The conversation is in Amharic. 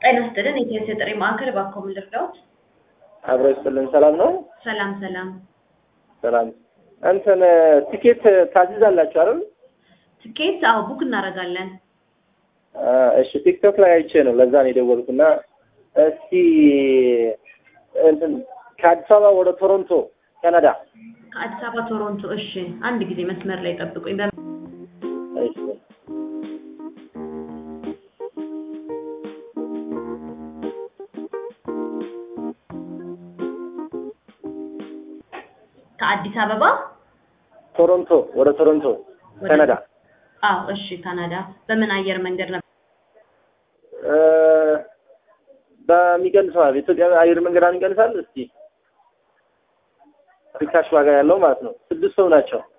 ጤና ይስጥልን የኢትዮ ጥሪ ማዕከል እባክዎ ምን ልርዳዎት? አብሮ ይስጥልን። ሰላም ነው? ሰላም ሰላም። ሰላም። እንትን ቲኬት ታዝዛላችሁ አይደል? ትኬት አዎ ቡክ እናደርጋለን። አ፣ እሺ ቲክቶክ ላይ አይቼ ነው ለዛ ነው የደወልኩት። እና እስቲ እንትን ከአዲስ አበባ ወደ ቶሮንቶ ካናዳ። ከአዲስ አበባ ቶሮንቶ። እሺ አንድ ጊዜ መስመር ላይ ጠብቁኝ። በ- እሺ ከአዲስ አበባ ቶሮንቶ ወደ ቶሮንቶ ወደ- ካናዳ። አዎ እሺ ካናዳ። በምን አየር መንገድ ነበር? እ፣ በሚቀንሰው ኢትዮጵያ አየር መንገድ አንቀንሳል። እስቲ ሪካሽ ዋጋ ያለው ማለት ነው። ስድስት ሰው ናቸው።